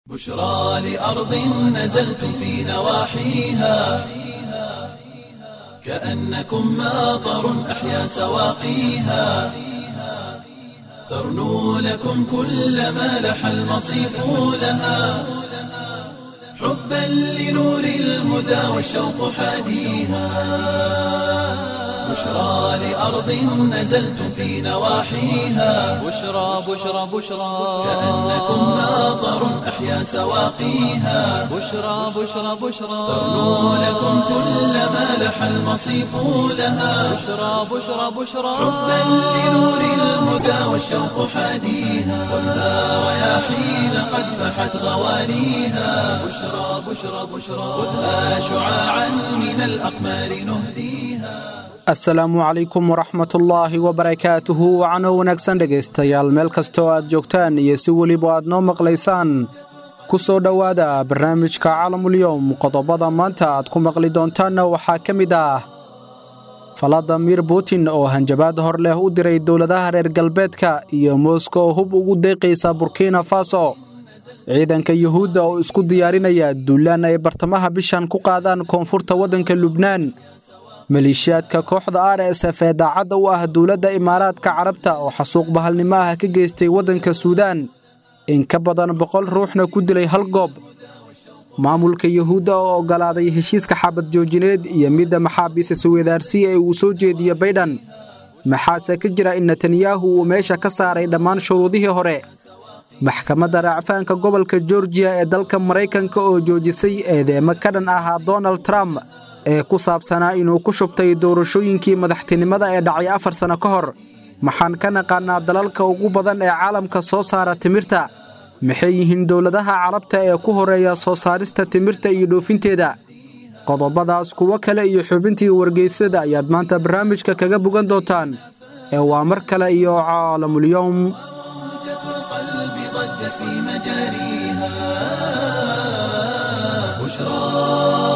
بشرى لأرض نزلتم في نواحيها كأنكم ماطر أحيا سواقيها ترنو لكم كل ما لح المصيف لها حبا لنور الهدى والشوق حاديها بشرى لأرض نزلتم في نواحيها بشرى بشرى بشرى كأنكم ماطر أحيا سواقيها بشرى بشرى بشرى ترنو لكم كل ما لح المصيف لها بشرى بشرى بشرى حبا لنور الهدى والشوق حاديها خذها رياحين قد فحت غواليها بشرى بشرى بشرى خذها شعاعا من الأقمار نهديها asalaamu calaykum waraxmatullaahi wabarakaatuhu wacno wanaagsan dhegaystayaal meel kastoo aad joogtaan iyo si weliba aad noo maqlaysaan ku soo dhowaada barnaamijka caalamulyoom qodobada maanta aad ku maqli doontaanna waxaa ka mid ah faladimir putin oo hanjabaad hor leh u diray dowladaha reer galbeedka iyo mooska oo hub ugu deeqaysa burkina faso ciidanka yuhuudda oo isku diyaarinaya duulaan ay bartamaha bishan ku qaadaan koonfurta waddanka lubnaan maleeshiyaadka kooxda r s f ee daacadda u ah dowladda imaaraadka carabta oo xasuuq bahalnimo ah ka geystay waddanka suudaan in ka badan boqol ruuxna ku dilay hal goob maamulka yuhuudda oo oggolaaday heshiiska xabad joojineed iyo midda maxaabiista suwedaarsi ee uu soo jeediyo baydhan maxaase ka jira in netanyahu uu meesha ka saaray dhammaan shuruudihii hore maxkamadda raacfaanka gobolka georgiya ee dalka maraykanka oo joojisay eedeemo ka dhan ahaa donald trump ee ku saabsanaa inuu ku shubtay doorashooyinkii madaxtinimada ee dhacay afar sanno ka hor maxaan ka naqaannaa dalalka ugu badan ee caalamka soo saara timirta maxay yihiin dowladaha carabta ee ku horeeya soo saarista timirta iyo dhoofinteeda qodobadaas kuwo kale iyo xubintii wargeysada ayaad maanta barnaamijka kaga bogan doontaan ee waa mar kale iyo caalamulyoom موجة القلب ضجت في مجاريها بشرى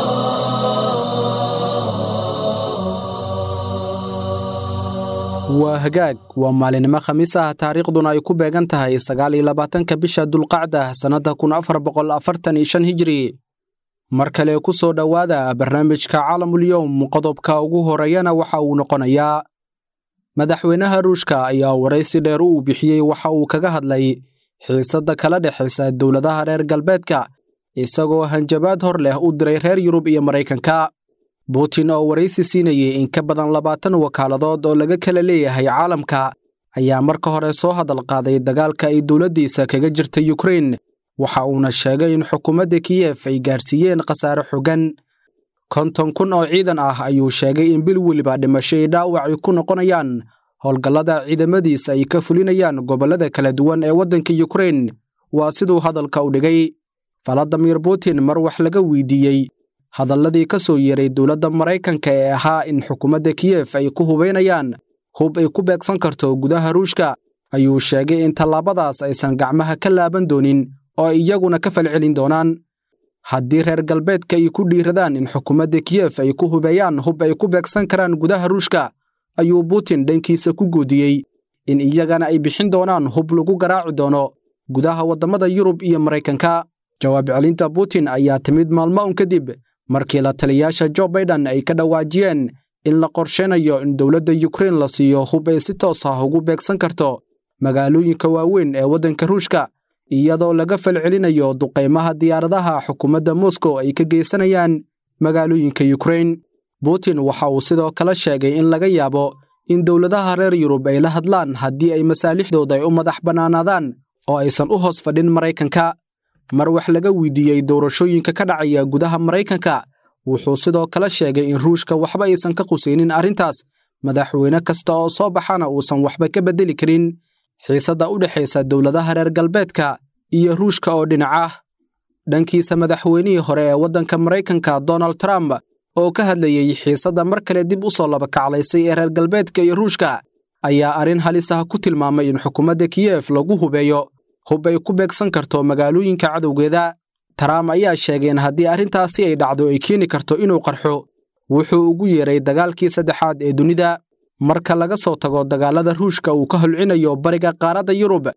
waa hagaag waa maalinimo khamiis ah taariikhduna ay ku beegan tahay sagaal iyo labaatanka bisha dulqacda sannadda kun afar boqol afartan iyo shan hijiri mar kale ku soo dhowaada barnaamijka caalamulyoom qodobka ugu horeeyana waxa uu noqonayaa madaxweynaha ruushka ayaa waraysi dheer uu bixiyey waxa uu kaga hadlay xiisadda kala dhexaysa dowladaha reer galbeedka isagoo hanjabaad hor leh u diray reer yurub iyo maraykanka butin oo waraysi siinayey in ka badan labaatan wakaaladood oo laga kala leeyahay caalamka ayaa marka hore soo hadal qaaday dagaalka ay dowladdiisa kaga jirta yukrain waxa uuna sheegay in xukuumadda kiyef ay gaarsiiyeen khasaare xogan konton kun oo ciidan ah ayuu sheegay in bil weliba dhimasho ay dhaawacay ku noqonayaan howlgallada ciidamadiisa ay ka fulinayaan gobollada kala duwan ee waddanka yukrain waa siduu hadalka u dhigay faladimir putin mar wax laga weydiiyey hadalladii ka soo yeeray dowladda maraykanka ee ahaa in xukuumadda kiyef ay ku hubaynayaan hub ay ku beegsan karto gudaha ruushka ayuu sheegay in tallaabadaas aysan gacmaha ka laaban doonin oo ay iyaguna ka falcelin doonaan haddii reer galbeedka ay ku dhiiradaan in xukuumadda kiyef ay ku hubeeyaan hub ay ku beegsan karaan gudaha ruushka ayuu putin dhankiisa ku goodiyey in iyagana ay bixin doonaan hub lagu garaaci doono gudaha waddamada yurub iyo maraykanka jawaab celinta putin ayaa timid maalmo un kadib markii la taliyaasha jo baiden ay ka dhawaajiyeen in la qorshaynayo in dowladda yukrain la siiyo hub ay si toos ah ugu beegsan karto magaalooyinka waaweyn ee waddanka ruushka iyadoo laga falcelinayo duqaymaha diyaaradaha xukuumadda moskow ay ka geysanayaan magaalooyinka yukrain putin waxa uu sidoo kale sheegay in laga yaabo in dowladaha reer yurub ay la hadlaan haddii ay masaalixdooda ay u madax bannaanaadaan oo aysan u hoos fadhin maraykanka mar wax laga weydiiyey doorashooyinka ka dhacaya gudaha maraykanka wuxuu sidoo kale sheegay in ruushka waxba aysan ka qusaynin arrintaas madaxweyne kasta oo soo baxana uusan waxba ka beddeli karin xiisadda u dhexaysa dowladaha reer galbeedka iyo ruushka oo dhinac ah dhankiisa madaxweynihii hore ee waddanka maraykanka donald trump oo ka hadlayey xiisadda mar kale dib u soo labakaclaysay ee reer galbeedka iyo ruushka ayaa arrin halis ah ku tilmaamay in xukuumadda kiyef lagu hubeeyo hub ay ku beegsan karto magaalooyinka cadowgeeda trump ayaa sheegay in haddii arrintaasi ay dhacdo ay keeni karto inuu qarxo wuxuu ugu yeeray dagaalkii saddexaad ee dunida marka laga soo tago dagaalada ruushka uu ka holcinayo bariga qaaradda yurub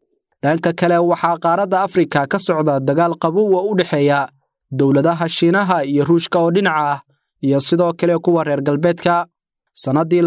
dhanka kale waxaa qaaradda afrika ka socda dagaal qabow oo u dhexeeya dowladaha shiinaha iyo ruushka oo dhinaca ah iyo sidoo kale kuwa reer galbeedka sannaddii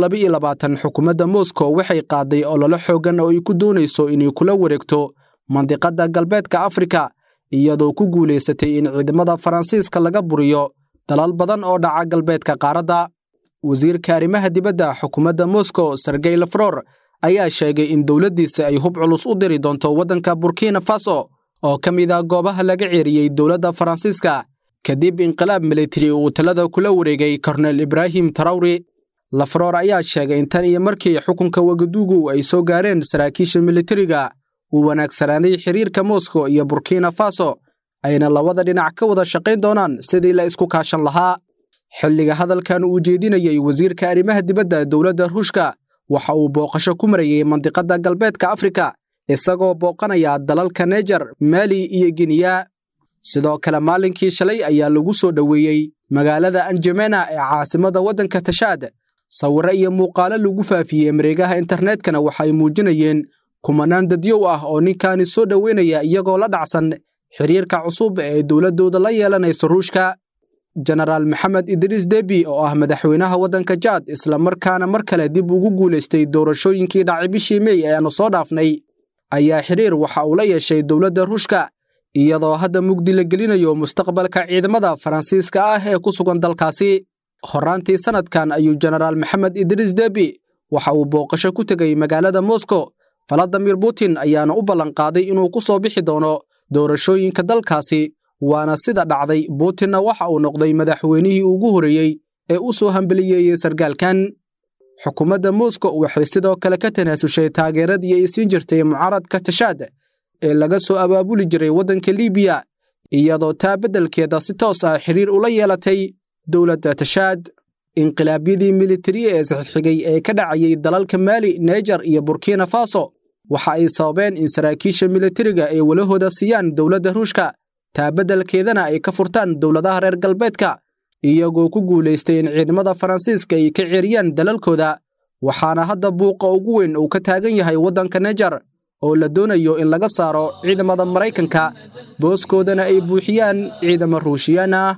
xukuumadda moskow waxay qaaday ololo xooggan oo ay ku doonayso inay kula wareegto mandiqadda galbeedka afrika iyadoo ku guulaysatay in ciidamada faransiiska laga buriyo dalal badan oo dhaca galbeedka qaaradda wasiirka arrimaha dibadda xukuumadda moskow sergey lafror ayaa sheegay in dowladdiisa ay hub culus u diri doonto waddanka burkina faso oo ka mid ah goobaha laga ceeriyey dowladda faransiiska kadib inqilaab militari uu talada kula wareegay kornel ibraahim tarawri lafroor ayaa sheegay in tan iyo markii xukunka wagaduugu ay soo gaareen saraakiisha militariga uu wanaagsanaaday xiriirka moskow iyo burkina faso ayna labada dhinac ka wada shaqayn doonaan sidii la isku kaashan lahaa xilliga hadalkan uu jeedinayey wasiirka arrimaha dibadda dowladda ruushka waxa uu booqasho ku marayey mandiqadda galbeedka afrika isagoo booqanaya dalalka nejar maali iyo giniya sidoo kale maalinkii shalay ayaa lagu soo dhoweeyey magaalada anjamena ee caasimadda waddanka tashaad sawirro iyo muuqaalo lagu faafiyey mareegaha internetkana waxay muujinayeen kumanaan dadyow ah oo ninkaani soo dhoweynaya iyagoo la dhacsan xiriirka cusub ee dowladdooda la yeelanayso ruushka jenaraal maxamed idriis debi oo ah madaxweynaha waddanka jaad islamarkaana mar kale dib ugu guulaystay doorashooyinkii dhacay bishii mey ee aanu soo dhaafnay ayaa xiriir waxa uu la yeeshay dowladda ruushka iyadoo hadda mugdi la gelinayo mustaqbalka ciidamada faransiiska ah ee ku sugan dalkaasi horraantii sannadkan ayuu jenaraal maxamed idriis debi waxa uu booqasho ku tegey magaalada moskow valadimir putin ayaana u ballanqaaday inuu ku soo bixi doono doorashooyinka dalkaasi waana sida dhacday putinna waxa uu noqday madaxweynihii ugu horreeyey ee u soo hambeliyeeyey sargaalkan xukuumadda moskow waxay sidoo kale ka tanaasushay taageeradii ay siin jirtay mucaaradka tashaad ee laga soo abaabuli jiray waddanka libiya iyadoo taa beddelkeeda si toos ah xiriir ula yeelatay dowladda tashaad inqilaabyadii militari ee isxigxigay ee ka dhacayay dalalka maali nejar iyo burkina faso waxa ay sababeen in saraakiisha militariga ay walahooda siiyaan dowladda ruushka taa beddelkeedana ay ka furtaan dowladaha reer galbeedka iyagoo ku guulaystay in ciidamada faransiiska ay ka ceeriyaan dalalkooda waxaana hadda buuqa ugu weyn uu ka taagan yahay waddanka nejar oo la doonayo in laga saaro ciidamada maraykanka booskoodana ay buuxiyaan ciidamo ruushiyaan ah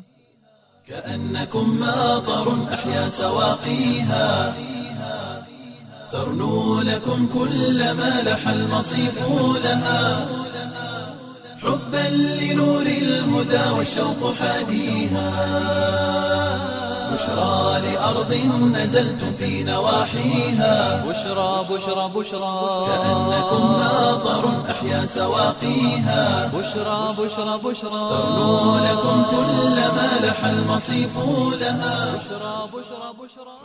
كأنكم ماطر أحيا سواقيها ترنو لكم كل ما لح المصيف لها حبا لنور الهدى والشوق حاديها بشرى لأرض نزلتم في نواحيها بشرى بشرى بشرى كأنكم ماطر أحيا سواقيها بشرى بشرى بشرى ترنو لكم كل ما لح المصيف لها بشرى بشرى بشرى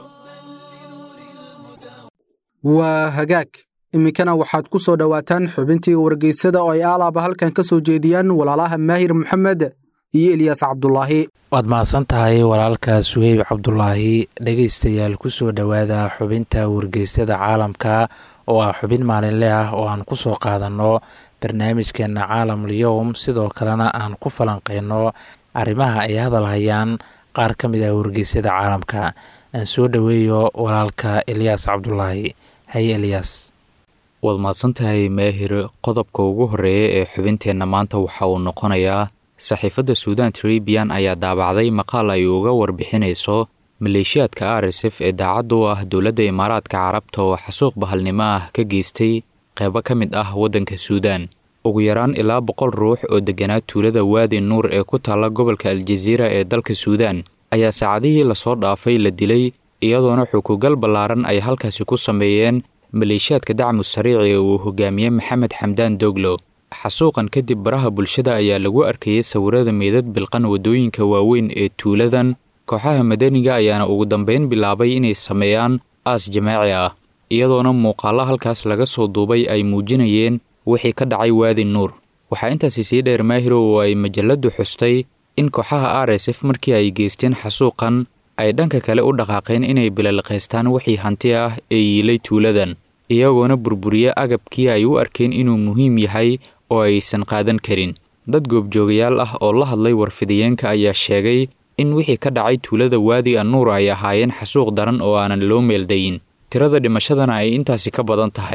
waa hagaag iminkana waxaad ku soo dhowaataan xubintii wargeysada oo ay aalaaba halkan ka soo jeediyaan walaalaha maahir maxamed iyo elyaas cabdulaahi waad mahadsan tahay walaalka suheyb cabdulaahi dhegaystayaal ku soo dhowaada xubinta wargeysada caalamka oo ah xubin maalinle ah oo aan ku soo qaadanno barnaamijkeenna caalamul yowm sidoo kalena aan ku falanqeyno arrimaha ay hadal hayaan qaar ka mid ah wargeysyada caalamka aan soo dhoweeyo walaalka elyaas cabdulaahi haye elyaas waad mahadsantahay maahir qodobka ugu horreeya ee xubinteenna maanta waxa uu noqonayaa saxiifadda suudan tribian ayaa daabacday maqaal ay uga warbixinayso maleeshiyaadka r s f ee daacadda u ah dowladda imaaraadka carabta oo xasuuq bahalnimo ah ka geystay qeybo ka mid ah waddanka suudaan ugu yaraan ilaa boqol ruux oo degganaa tuulada waadi nuur ee ku taalla gobolka aljaziira ee dalka suudaan ayaa saacadihii lasoo dhaafay la dilay iyadoona xukugal ballaaran ay halkaasi ku sameeyeen maleeshiyaadka dacmu sariici ee uu hogaamiye maxamed xamdaan doglo xasuuqan kadib baraha bulshada ayaa lagu arkayay sawirada meydad bilqan waddooyinka waaweyn ee tuuladan kooxaha madaniga ayaana ugu dambeyn bilaabay inay sameeyaan aas jamaaci ah iyadoona muuqaallo halkaas laga soo duubay ay muujinayeen wixii ka dhacay waadi nuur waxaa intaasi sii dheer maahiro oo ay majalladdu xustay in kooxaha r s f markii ay geysteen xasuuqan ay dhanka kale u dhaqaaqeen inay bilaliqaystaan wixii hanti ah ee yiilay tuuladan iyagoona burburiye agabkii ay u arkeen inuu muhiim yahay oo aysan qaadan karin dad goobjoogayaal ah oo la hadlay warfidiyeenka ayaa sheegay in wixii ka dhacay tuulada waadi annuur ay ahaayeen xasuuq daran oo aanan loo meeldayin tirada dhimashadana ay intaasi ka badan tahay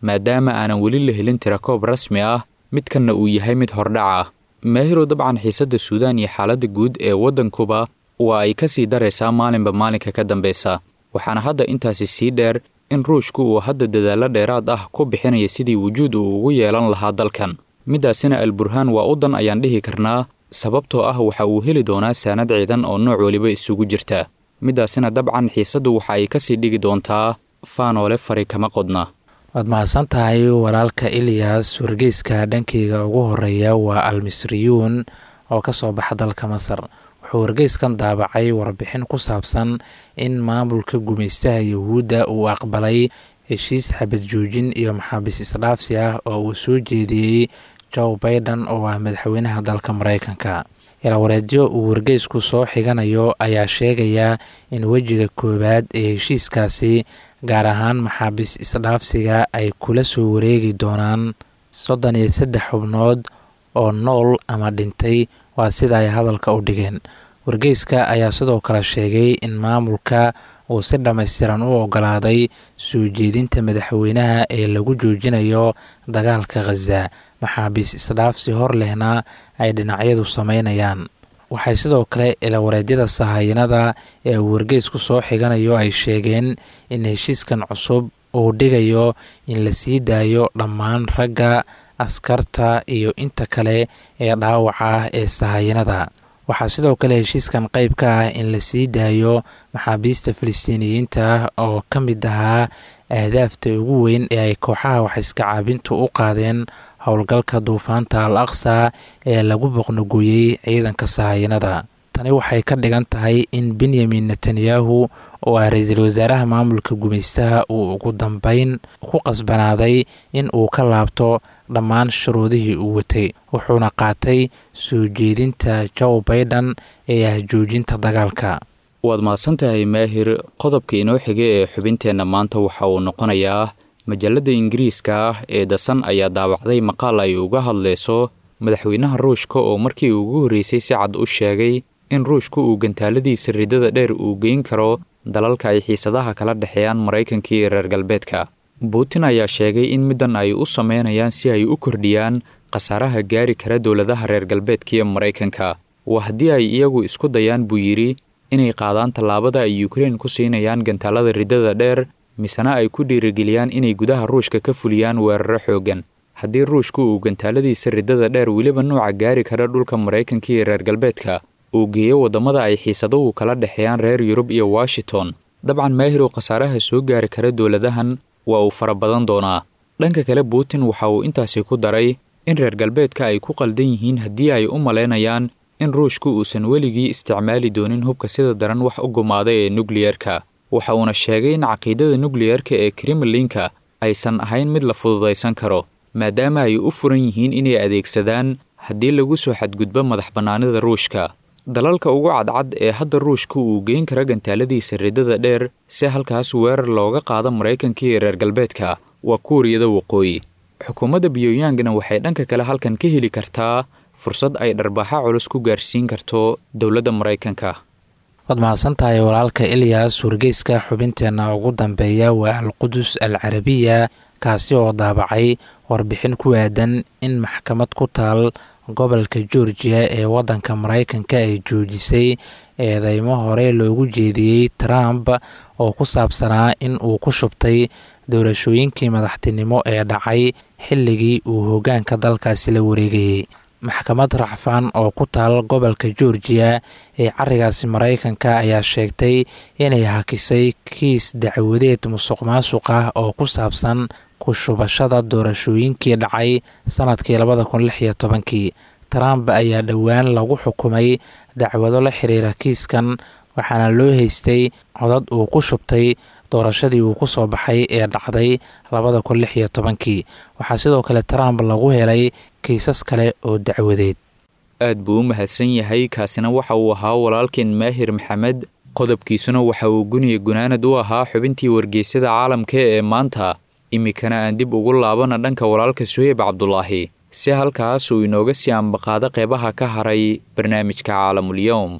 maadaama aanan weli la helin tirakoob rasmi ah midkanna uu yahay mid hordhac ah maahirow dabcan xiisadda suudaan iyo xaaladda guud ee waddankuba waa ay ka sii daraysaa maalinba maalinka ka dambaysa waxaana hadda intaasi sii dheer in ruushku uu hadda dadaallo dheeraad ah ku bixinaya sidii wujuud uu ugu yeelan lahaa dalkan middaasina alburhaan waa u dan ayaan dhihi karnaa sababtoo ah waxa uu heli doonaa saanad ciidan oo nooc weliba isugu jirta middaasina dabcan xiisaddu waxa ay kasii dhigi doontaa faanoole fari kama qodna waad mahadsan tahay walaalka ilyas wargeyska dhankeyga ugu horeeya waa almisriyuun oo ka soo baxa dalka masar wuxuu wargeyskan daabacay warbixin ku saabsan in maamulka gumaystaha yuhuudda uu aqbalay heshiis xabad joojin iyo maxaabiis isdhaafsi ah oo uu soo jeediyey joe baiden oo ah madaxweynaha dalka mareykanka yalawareedyo uu wargeysku soo xiganayo ayaa sheegaya in wejiga koowaad ee heshiiskaasi gaar ahaan maxaabiis isdhaafsiga ay kula soo wareegi doonaan soddon iyo saddex xubnood oo nool ama dhintay waa sida ay hadalka u dhigeen wargeyska ayaa sidoo kale sheegay in maamulka uu si dhammaystiran u ogolaaday soo jeedinta madaxweynaha ee lagu joojinayo dagaalka khaza maxaabiis isdhaafsi hor lehna ay dhinacyadu sameynayaan waxay sidoo kale ilawareedyada sahayanada ee uu wargeysku soo xiganayo ay sheegeen in heshiiskan cusub uu dhigayo in la sii daayo dhammaan ragga askarta iyo inta kale ee dhaawaca ah ee sahayanada waxaa sidoo kale heshiiskan qayb ka ah in la sii daayo maxaabiista filistiiniyiinta ah oo ka mid ahaa ahdaafta ugu weyn ee ay kooxaha waxiska caabintu u qaadeen howlgalka duufaanta al aqsa ee lagu boqnogooyey ciidanka sahayanada tani waxay ka dhigan tahay in benyamin netanyahu oo ah ra-iisul wasaaraha maamulka gumaystaha uu ugu dambeyn ku qasbanaaday in uu ka laabto dhammaan shuruudihii uu watay wuxuuna qaatay soo jeedinta joe baiden ee ah joojinta dagaalka waad mahadsantahay maahir qodobka inoo xigay ee xubinteenna maanta waxa uu noqonayaa majalladda ingiriiska ah ee dasan ayaa daawacday maqaal ay uga hadlayso madaxweynaha ruushka oo markii ugu horreysay si cad u sheegay in ruushku uu gantaaladiisa ridada dheer uu geyn karo dalalka ay xiisadaha kala dhexeeyaan maraykanka iyo reer galbeedka buutin ayaa sheegay in middan ay u sameynayaan si ay u kordhiyaan khasaaraha gaari kara dowladaha reer galbeedka iyo maraykanka waa haddii ay iyagu isku dayaan buu yidhi inay qaadaan tallaabada ay ukrein ku siinayaan gantaalada ridada dheer misena ay ku dhiirigeliyaan inay gudaha ruushka ka fuliyaan weeraro xooggan haddii ruushku uu gantaaladiisa ridada dheer weliba nuuca gaari kara dhulka maraykanka iyo reer galbeedka uu geeyo waddamada ay xiisaduhu kala dhexeeyaan reer yurub iyo washington dabcan maahirow khasaaraha soo gaari kara dowladahan waa uu fara badan doonaa dhanka kale putin waxa uu intaasi ku daray in reer galbeedka ay ku qaldan yihiin haddii ay u malaynayaan in ruushku uusan weligii isticmaali doonin hubka sida daran wax u gumaada ee nukliyerka waxa uuna sheegay in caqiidada nukliyerka ee kremlinka aysan ahayn mid la fududaysan karo maadaama ay u furan yihiin inay adeegsadaan haddii lagu soo xadgudbo madax bannaanida ruushka dalalka ugu cadcad ee hadda ruushka uu geyn kara gantaaladiisa ridada dheer si halkaas weerar looga qaado maraykanka iyo reer galbeedka waa kuuriyada waqooyi xukuumadda pyongyangna waxay dhanka kale halkan ka heli kartaa fursad ay dharbaaxa culus ku gaarsiin karto dowladda maraykanka waad mahadsantahay walaalka ilyas wargeyska xubinteenna ugu dambeeya waa alqudus al carabiya kaasi oo daabacay warbixin ku aadan in maxkamad ku taal gobolka georgiya ee waddanka maraykanka ay joojisay eedeymo hore loogu jeediyey trump oo ku saabsanaa in uu ku shubtay doorashooyinkii madaxtinimo ee dhacay xilligii uu hoggaanka dalkaasi la wareegayey maxkamad racfaan oo ku taal gobolka georgiya ee carigaasi maraykanka ayaa sheegtay inay hakisay kiis dacwadeed musuq maasuq ah oo ku saabsan ku shubashada doorashooyinkii dhacay sanadkii labada kun lix iyo tobankii trump ayaa dhowaan lagu xukumay dacwado la xiriira kiiskan waxaana loo haystay codad uu ku shubtay doorashadii uu ku soo baxay ee dhacday labada kun lix iyo tobankii waxaa sidoo kale trump lagu helay kiisas kale oo dacwadeed aad buu u mahadsan yahay kaasina waxa uu ahaa walaalkeen maahir maxamed qodobkiisuna waxa uu guniya gunaanad u ahaa xubintii wargeysyada caalamka ee maanta iminkana aan dib ugu laabana dhanka walaalka suheyb cabdulaahi si halkaas uu inooga sii ambaqaado qeybaha ka haray barnaamijka caalamulyowm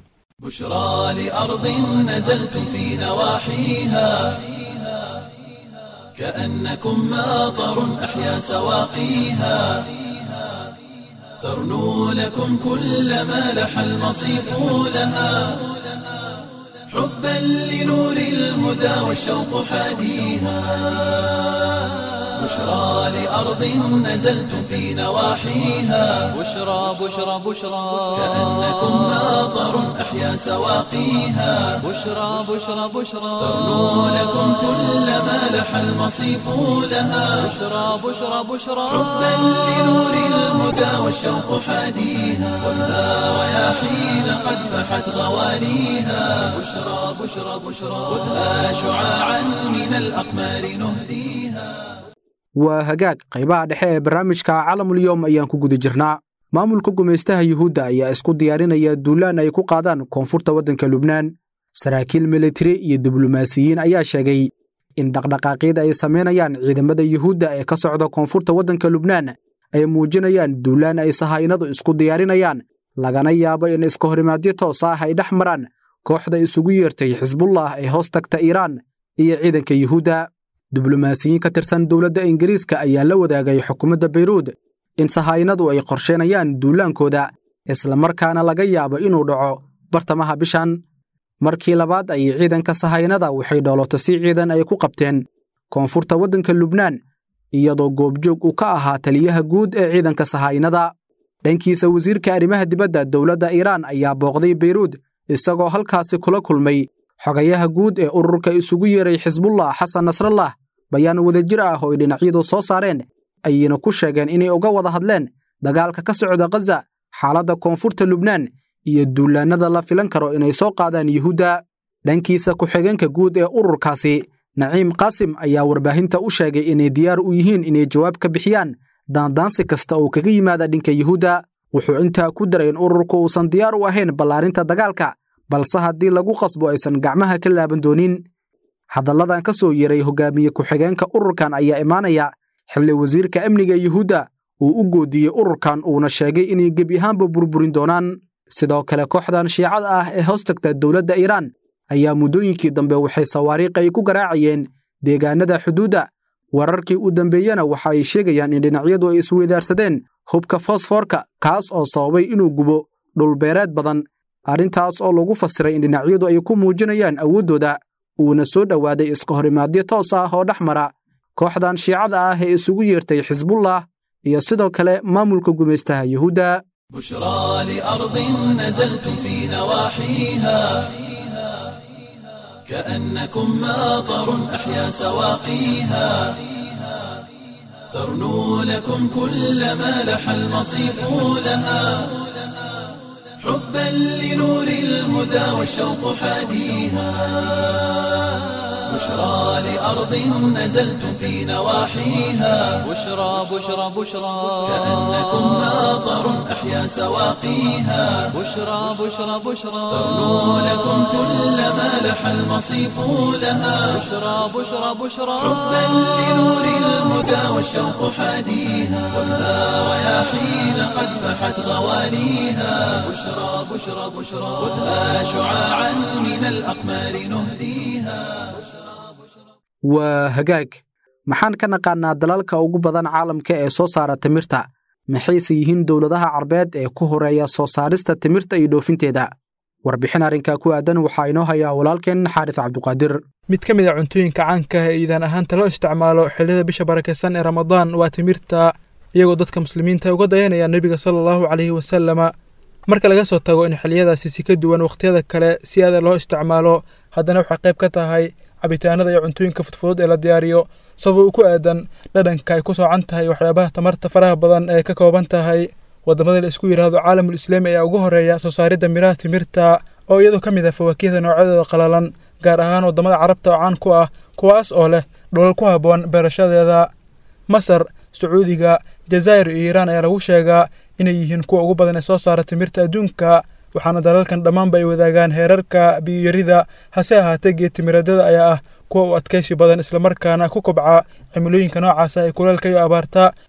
بشرى لأرض نزلتم في نواحيها كأنكم ماطر أحيا سواقيها ترنو لكم كل ما لح المصيف لها حبا لنور الهدى والشوق حاديها بشرى لأرض نزلتم في نواحيها بشرى بشرى بشرى كأنكم ماطر أحيا سواقيها بشرى بشرى بشرى ترنو لكم كل ما لح المصيف لها بشرى بشرى بشرى حبا لنور الهدى والشوق حاديها خذها رياحين قد فحت غواليها بشرى بشرى بشرى خذها شعاعا من الأقمار نهديها waa hagaag qaybaha dhexe ee barnaamijka calamulyoom ayaan ku guda jirnaa maamulka gumaystaha yuhuudda ayaa isku diyaarinaya duulaan ay ku qaadaan koonfurta waddanka lubnaan saraakiil militari iyo diblomaasiyiin ayaa sheegay in dhaqdhaqaaqyada ay samaynayaan ciidamada yuhuudda ee ka socda koonfurta waddanka lubnaan ay muujinayaan duulaan ay sahaynadu isku diyaarinayaan lagana yaabo in iska horimaadyo toos ah ay dhex maraan kooxda isugu yeertay xisbullah ee hoos tagta iiraan iyo ciidanka yuhuudda diblomaasiyiin ka tirsan dowladda ingiriiska ayaa la wadaagay xukuumadda bayruud in sahaynadu ay qorsheynayaan duulaankooda islamarkaana laga yaabo inuu dhaco bartamaha bishan markii labaad ayay ciidanka sahaynada waxay dhooloto si ciidan ay ku qabteen koonfurta waddanka lubnaan iyadoo goobjoog uu ka ahaa taliyaha guud ee ciidanka sahaynada dhankiisa wasiirka arrimaha dibadda dowladda iiraan ayaa booqday bayruud isagoo halkaasi kula kulmay xogayaha guud ee ururka isugu yeeray xisbullah xasan nasrallah bayaan wadajir ah oo ay dhinacyadu soo saareen ayayna ku sheegeen inay uga wada hadleen dagaalka ka socda khaza xaaladda koonfurta lubnaan iyo duulaannada la filan karo inay soo qaadaan yuhuudda dhankiisa ku-xigeenka guud ee ururkaasi naciim qaasim ayaa warbaahinta u sheegay inay diyaar u yihiin inay jawaab ka bixiyaan daandaansi kasta oo kaga yimaada dhinka yuhuudda wuxuu intaa ku daray in ururku uusan diyaar u ahayn ballaarinta dagaalka balse haddii lagu qasbo aysan gacmaha ka laaban doonin hadalladan ka soo yeeray hogaamiye ku-xigeenka ururkan ayaa imaanaya xilli wasiirka amniga yuhuudda uu u goodiyey ururkan uuna sheegay inay gebi ahaanba burburin doonaan sidoo kale kooxdan shiicada ah ee hoos tagta dowladda iiraan ayaa muddooyinkii dambe waxay sawaariikh ay ku garaacayeen deegaanada xuduudda wararkii u dambeeyena waxa ay sheegayaan in dhinacyadu ay isweydaarsadeen hubka fosfoorka kaas oo sababay inuu gubo dhulbeereed badan arrintaas oo lagu fasiray in dhinacyadu ay ku muujinayaan awooddooda uuna soo dhowaaday iska horimaadyo toos ah oo dhex mara kooxdan shiicada ah ee isugu yeertay xisbullah iyo sidoo kale maamulka gumaystaha yuhuudda بشرى لأرض نزلتم في نواحيها كأنكم ماطر أحيا سواقيها ترنو لكم كل ما لح المصيف لها حبا لنور الهدى والشوق حاديها بشرى لأرض نزلتم في نواحيها بشرى بشرى بشرى كأنكم ماطر أحيا سواقيها بشرى بشرى بشرى ترنو لكم كل ما لح المصيف لها بشرى بشرى بشرى حبا لنور الهدى والشوق حاديها خذها رياحين قد فحت غواليها بشرى بشرى بشرى خذها شعاعا من الأقمار نهديها waa hagaag maxaan ka naqaannaa dalalka ugu badan caalamka ee soo saara timirta maxayse yihiin dowladaha carbeed ee ku horeeya soo saarista timirta iyo dhoofinteeda warbixin arrinkaa ku aadan waxaa inoo hayaa walaalkeen xaaris cabduqaadir mid ka mid a cuntooyinka caanka ah ee iidaan ahaanta loo isticmaalo xilliyada bisha barakaysan ee ramadaan waa timirta iyagoo dadka muslimiinta uga dayanaya nebiga sala allahu calayhi wasalama marka laga soo tago in xilliyadaasi si ka duwan wakhtiyada kale si aada loo isticmaalo haddana waxay qayb ka tahay cabitaanada iyo cuntooyinka fudfudud ee la diyaariyo sabab uu ku aadan dhadhanka ay ku soocan tahay waxyaabaha tamarta faraha badan ee ka kooban tahay waddamada la isku yidhaahdo caalamul islaami ayaa ugu horeeya soo saaridda miraha timirta oo iyadoo ka mid ah fawaakihda noocyadooda qalalan gaar ahaan waddamada carabta oo caan ku ah kuwaas oo leh dholal ku habboon beerashadeeda masar sacuudiga jazaa'ir iyo iiraan ayaa lagu sheegaa inay yihiin kuwa ugu badan ee soo saara timirta adduunka waxaana dalalkan dhammaanba ay wadaagaan heerarka biyoyarida hase ahaatee geedtimiradada ayaa ah kuwa u adkaysi badan islamarkaana ku kobca cimilooyinka noocaasa ee kuleelka iyo abaarta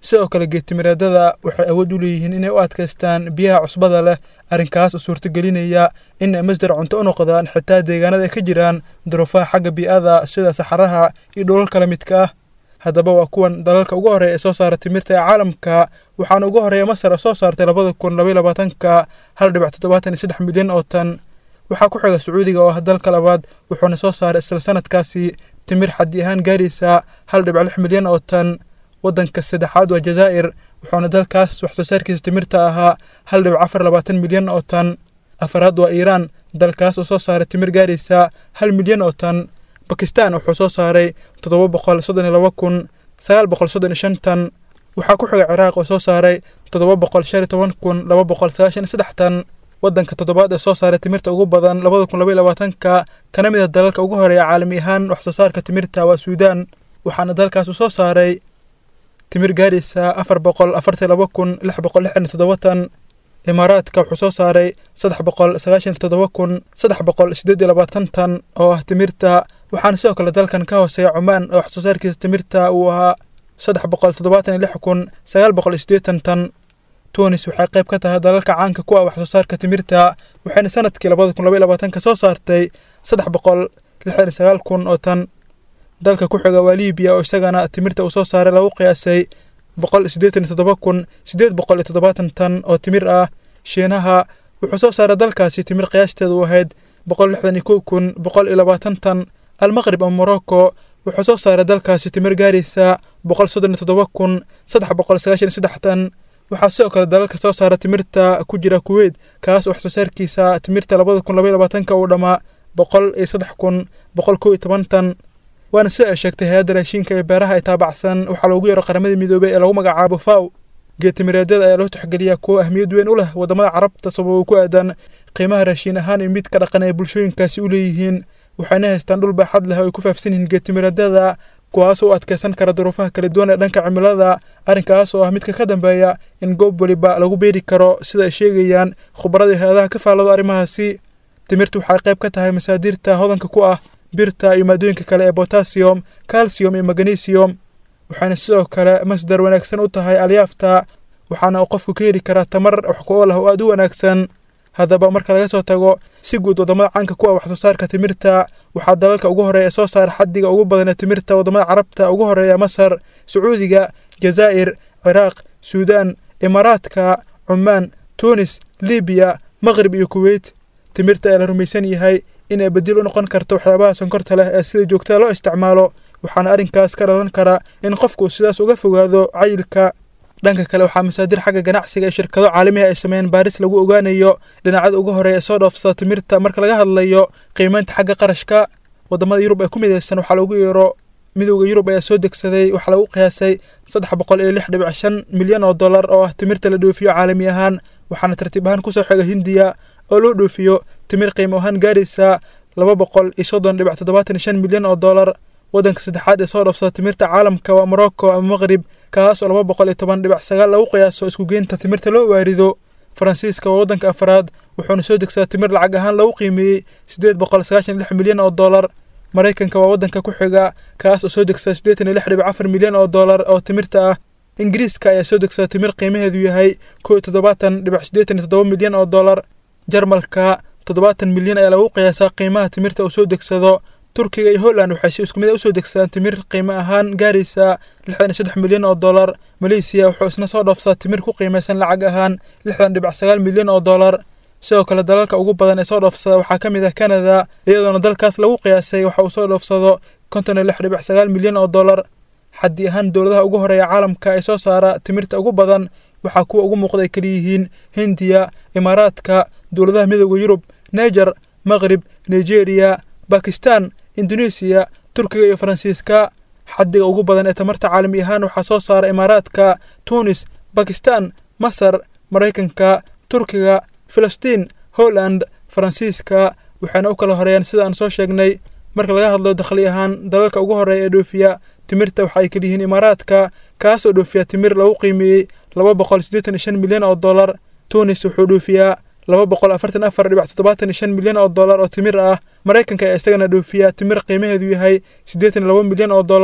sidoo kale geedtimireedada waxay awood u leeyihiin inay u adkaystaan biyaha cusbada leh arrinkaas oo suurtagelinaya in ay masdar cunto u noqdaan xitaa deegaanada ay ka jiraan duruufaha xagga bii'ada sida saxaraha iyo dhulal kala midka ah haddaba waa kuwan dalalka ugu horreeya ee soo saara timirta ee caalamka waxaana ugu horreeya masar oo soo saartay labada kun labaiy labaatanka hal dhibic toddobaatan iyo saddex milyan oo tan waxaa ku xiga sacuudiga oo ah dalka labaad wuxuuna soo saaray isla sanadkaasi timir xaddi ahaan gaaraysa hal dhibic lix milyan oo tan waddanka saddexaad waa jazaa'ir wuxuuna dalkaas wax soo saarkiisa timirta ahaa hal dhibic afar labaatan milyan oo tan afaraad waa iiraan dalkaas oo soo saaray timir gaaraysa hal milyan oo tan bakistan wuxuu soo saaray toddoba boqol soddon iyo laba kun sagaal boqol soddon iyo shan tan waxaa ku xiga ciraaq oo soo saaray toddoba boqol shan iyo toban kun laba boqol sagaashan iyo saddex tan waddanka toddobaad ee soo saaray timirta ugu badan labada kun labaiy labaatanka kana mid a dalalka ugu horeeya caalami ahaan wax soo saarka timirta waa suudaan waxaana dalkaas uu soo saaray timir gaaraysa afar boqol afartan laba kun lix boqol lixdan iyo toddoba tan imaaraadka wuxuu soo saaray saddex boqol sagaashan iyo toddoba kun saddex boqol siddeed iyo labaatan tan oo ah timirta waxaana sidoo kale dalkan ka hooseeya cumaan oo wax soo saarkiisa timirta uu ahaa saddex boqol toddobaatan iyo lix kun sagaal boqol iyo siddeetan tan tunis waxay qayb ka tahay dalalka caanka ku ah wax soo saarka timirta waxayna sanadkii labada kun labaiy labaatanka soo saartay saddex boqol lixdan iyo sagaal kun oo tan dalka ku xiga waa libiya oo isagana timirta uu soo saaray lagu qiyaasay boqol siddeetan iyo toddoba kun siddeed boqol iyo toddobaatan tan oo timir ah shiinaha wuxuu soo saaray dalkaasi timir qiyaasteedu ahayd boqol lixdan iyo kow kun boqol iyo labaatan tan almaqrib ama morocco wuxuu soo saaray dalkaasi timir gaaraysa boqol soddon iyo toddoba kun saddex boqol sagaashan iyo saddex tan waxaa sidoo kale dalalka soo saara timirta ku jira kuweyt kaas oo wax soo saarkiisa timirta labada kun labaiy labaatanka uu dhammaa boqol iyo saddex kun boqol kow iyo toban tan waana sida ay sheegtay hay-adda raashiinka ee beeraha ay taabacsan waxaa loogu yeero qaramada midoobay ee lagu magacaabo faw geetimireedyada ayaa loo tixgeliyaa kuwo ahmiyad weyn u leh waddamada carabta sababo ku aadan qiimaha raashiin ahaan iyo midka dhaqan ay bulshooyinkaasi u leeyihiin waxayna haystaan dhul baaxad leh oo ay ku faafsan yihiin geetimireedyada kuwaas oo u adkaysan kara duruufaha kala duwan ee dhanka cimilada arrinkaas oo ah midka ka dambeeya in goob weliba lagu beeri karo sida ay sheegayaan khubarada hay-adaha ka faallado arrimahaasi timirtu waxay qayb ka tahay masaadirta hodanka ku ah birta iyo maadooyinka kale ee botasiyom calcium iyo magnesium waxayna sidoo kale masdar wanaagsan u tahay alyaafta waxaana uu qofku ka heli karaa tamar wax ku ool ah oo aada u wanaagsan haddaba marka laga soo tago si guud waddamada caanka ku ah wax soo saarka timirta waxaa dalalka ugu horeeya soo saara xaddiga ugu badan ee timirta waddamada carabta ugu horeeya masar sacuudiga jazaa'ir ciraaq suudaan imaaraadka cumaan tunis libiya maqrib iyo kuweyt timirta ee la rumaysan yahay in ay bedil u noqon karto waxyaabaha sonkorta leh ee sida joogtada loo isticmaalo waxaana arrinkaas ka dhalan kara in qofku sidaas uga fogaado cayilka dhanka kale waxaa masaadir xagga ganacsiga ee shirkado caalamiha ay sameeyeen baaris lagu ogaanayo dhinacyada ugu horeeya ee soo dhoofsada timirta marka laga hadlayo qiimeynta xagga qarashka waddamada yurub ee ku midaysan waxaa lagu yeero midowda yurub ayaa soo degsaday waxaa lagu qiyaasay saddex boqol iyo lix dhibic shan milyan oo dollar oo ah timirta la dhoofiyo caalami ahaan waxaana tartiib ahaan kusoo xiga hindiya oo loo dhoofiyo timir qiimo ahaan gaaraysa laba boqol iyo soddon dhibic toddobaatan iyo shan milyan oo dollar waddanka saddexaad ee soo dhoofsada timirta caalamka waa morocco ama maqrib kaas oo laba boqol iyo toban dhibic sagaal lagu qiyaaso isku geynta timirta loo waarido faransiiska waa waddanka afraad wuxuuna soo degsadaa timir lacag ahaan lagu qiimeeyey siddeed boqol sagaashan lix milyan oo dollar maraykanka waa waddanka ku xiga kaas oo soo degsada siddeetan iyo lix dhibic afar milyan oo dollar oo timirta ah ingiriiska ayaa soo degsada timir qiimaheedu yahay kow iyo toddobaatan dhibic siddeetan iyo toddoba milyan oo dollar jarmalka toddobaatan milyan ayaa lagu qiyaasaa qiimaha timirta uu soo degsado turkiga iyo holland waxay si isku mid a usoo degsadaan timir qiimo ahaan gaaraysa lixdan iyo saddex milyan oo dollar maleysiya wuxuu isna soo dhoofsadaa timir ku qiimaysan lacag ahaan lixdan dhibic sagaal milyan oo dollar sidoo kale dalalka ugu badan ee soo dhoofsada waxaa ka mid ah canada iyadoona dalkaas lagu qiyaasay waxa uu soo dhoofsado konton iyo lix dhibic sagaal milyan oo dollar xaddi ahaan dowladaha ugu horeeya caalamka ee soo saara timirta ugu badan waxaa kuwa ugu muuqda ay kaliyihiin hindiya imaaraadka dowladaha midooda yurub neger maqrib nigeria bakistan indonesiya turkiga iyo faransiiska xaddiga ugu badan ee tamarta caalami ahaan waxaa soo saara imaaraadka tunis bakistan masar maraykanka turkiga filistiin holland faransiiska waxayna u kala horeeyaan sida aan soo sheegnay marka laga hadlo dakhli ahaan dalalka ugu horeeya ee dhoofiya timirta waxa ay kaliyihiin imaaraadka kaas oo dhoofiya timir lagu qiimeeyey laba boqol siddeetan iyo shan milyan oo dollar tunis wuxuu dhoofiyaa laba boqol afartan afar dhibic toddobaatan iyo shan milyan oo dollar oo timir ah maraykanka ayaa isagana dhoofiya timir qiimaheedu yahay siddeetan iyo laba milyan oo dollar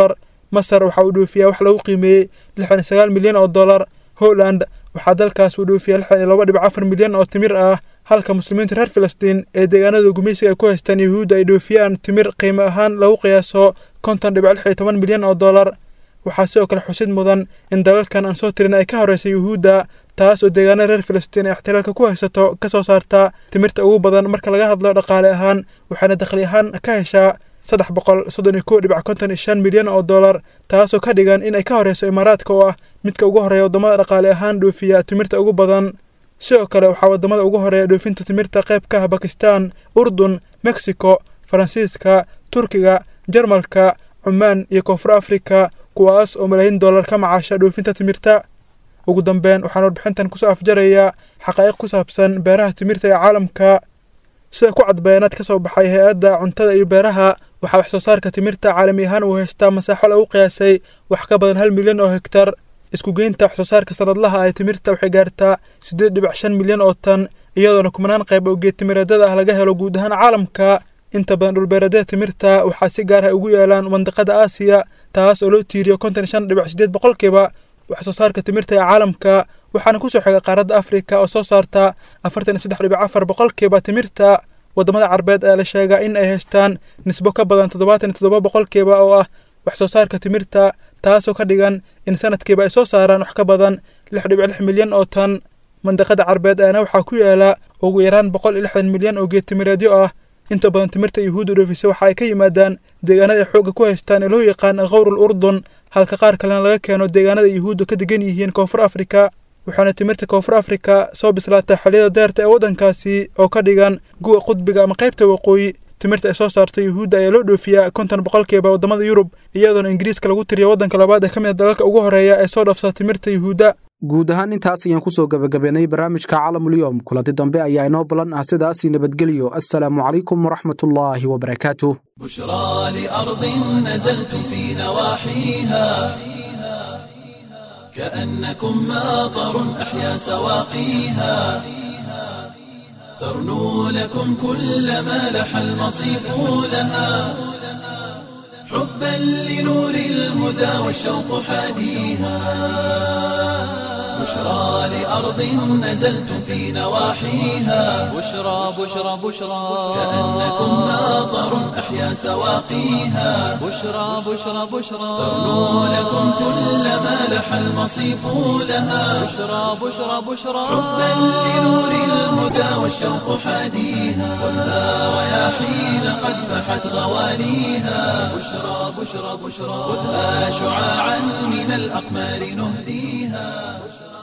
masar waxa uu dhoofiyaa wax lagu qiimeeyey lixdan iyo sagaal milyan oo dollar holland waxaa dalkaas uu dhoofiyaa lixdan iyo laba dhibic afar milyan oo timir ah halka muslimiinta reer filistiin ee deegaanada gumaysiga ay ku haystaan yuhuudda ay dhoofiyaan timir qiimo ahaan lagu qiyaaso konton dhibic lix iyo toban milyan oo dollar waxaa sidoo kale xusid mudan in dalalkan aan soo tirin ay ka horeysa yuhuudda taas oo deegaanada reer filistiin ee ixtilaalka ku haysato ka soo saarta timirta ugu badan marka laga hadlo dhaqaale ahaan waxaana dakhli ahaan ka heshaa saddex boqol soddon iyo kow dhibic konton iyo shan milyan oo dollar taasoo ka dhigan in ay ka horeyso imaaraadka oo ah midka ugu horeeya waddamada dhaqaale ahaan dhoofiya timirta ugu badan sidoo kale waxaa waddamada ugu horeeya dhoofinta timirta qayb ka ah bakistan urdun mexico faransiiska turkiga jarmalka cumaan iyo koonfur afrika kuwaas oo malaayiin dollar ka macaasha dhoofinta timirta ugu dambeyn waxaan warbixintan kusoo afjarayaa xaqaa'iq ku saabsan beeraha timirta ee caalamka sida ku cad bayaanaad ka soo baxay hay-adda cuntada iyo beeraha waxaa wax soo saarka timirta caalami ahaan uu haystaa masaaxo lagu qiyaasay wax ka badan hal milyan oo hektar isku geynta wax soo saarka sanadlaha ee timirta waxay gaartaa siddeed dhibic shan milyan oo tan iyadoona kumanaan qayb oo geed timireedyada ah laga helo guud ahaan caalamka inta badan dhulbeereedyada timirta waxaa si gaar ah ugu yaalaan mandiqada aasiya taas oo loo tiiriyo konton iyo shan dhibic siddeed boqolkiiba wax soo saarka timirta ee caalamka waxaana kusoo xiga qaaradda afrika oo soo saarta afartan iyo saddex dhibic afar boqolkiiba timirta waddamada carbeed ayaa la sheegaa in ay haystaan nisbo ka badan toddobaatan iyo toddoba boqolkiiba oo ah wax soo saarka timirta taasoo ka dhigan in sanadkiiba ay soo saaraan wax ka badan lix dhibic lix milyan oo tan mandiqada carbeed ayaana waxaa ku yaala ugu yaraan boqol iyo lixdan milyan oo geed timireedyo ah inta badan timirta yuhuudda dhoofisa waxa ay ka yimaadaan deegaanada ay xoogga ku haystaan ee loo yaqaan khawrul urdun halka qaar kalena laga keeno deegaanada yuhuudda ka degan yihiin koonfur afrika waxaana timirta koonfur afrika soo bislaataa xilliyada deerta ee waddankaasi oo ka dhigan guwa qudbiga ama qaybta waqooyi timirta ay soo saarta yuhuudda ayaa loo dhoofiyaa konton boqolkiiba waddamada yurub iyadoona ingiriiska lagu tiriya waddanka labaad ee ka mid a dalalka ugu horeeya ee soo dhafsada timirta yuhuudda guud ahaan intaas ayaan kusoo gebagabeynay barnaamijka caalamulyoom kulanti dambe ayaa inoo ballan ah sidaasi nabadgelyo assalaamu calaykum waraxmatullaahi wabarakaatuh بشرى لأرض نزلتم في نواحيها كأنكم ماطر أحيا سواقيها ترنو لكم كل ما لح المصيف لها حبا لنور الهدى والشوق حاديها بشرى لأرض نزلتم في نواحيها بشرى بشرى بشرى كأنكم ماطر أحيا سواقيها بشرى بشرى بشرى ترنو لكم كل ما لح المصيف لها بشرى بشرى بشرى حبا لنور الهدى والشوق حاديها خذها رياحين قد فحت غواليها بشرى بشرى بشرى خذها شعاعا من الأقمار نهديها